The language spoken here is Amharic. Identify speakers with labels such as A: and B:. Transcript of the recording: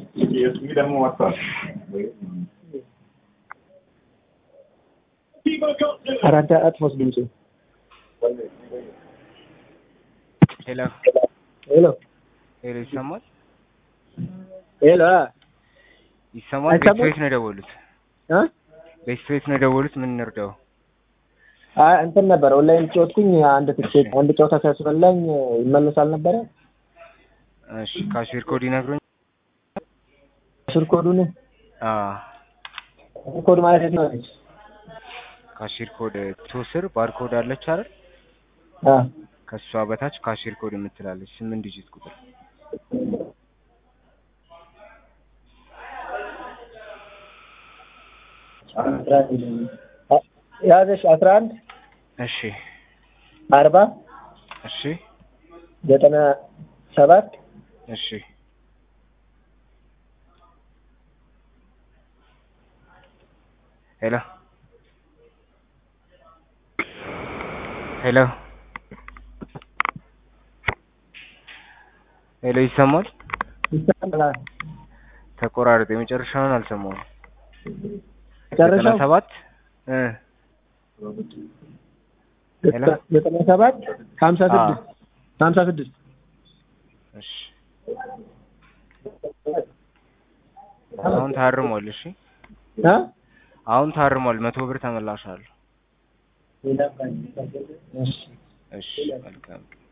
A: የስሚ ደግሞ ወጥቷል።
B: አራዳ አጥፎስ ድምፁ
C: ሄሎ
B: ሄሎ
C: ሄሎ፣ ይሰማል
B: ሄሎ
C: ይሰማል።
B: አይሰማም?
C: ቤት ነው የደወሉት።
B: እ
C: ቤት ነው የደወሉት። ምን እንርዳው?
B: አይ እንትን ነበር ኦንላይን ጮትኩኝ አንድ ትኬት አንድ ጨዋታ ሲያስበላኝ ይመለሳል ነበረ
C: እሺ፣ ካሽር ኮድ ይነግሩኝ።
B: ስልክ ኮዱን
C: አዎ፣
B: ኮድ ማለት የት ነው?
C: ካሽር ኮድ ቱ ስር ባርኮድ አለች አይደል?
B: አ
C: ከሷ በታች ካሽር ኮድ የምትላለች ስምንት ዲጂት ቁጥር
B: ያዘሽ አስራ አንድ
C: እሺ፣
B: አርባ
C: እሺ፣
B: ዘጠና ሰባት
C: እሺ። ሄሎ ሄሎ ሄሎ፣ ይሰማል?
B: ይሰማል።
C: ተቆራረጠ። የመጨረሻውን አልሰማሁም። ዘጠና
B: መጨረሻው
C: ሰባት እ ሄሎ?
B: ዘጠና ሰባት ሀምሳ ስድስት ሀምሳ ስድስት
C: እሺ፣ አሁን ታርሟል። እሺ፣
B: አ
C: አሁን ታርሟል። መቶ ብር ተመላሽ አለው።
B: እሺ
C: እሺ፣ መልካም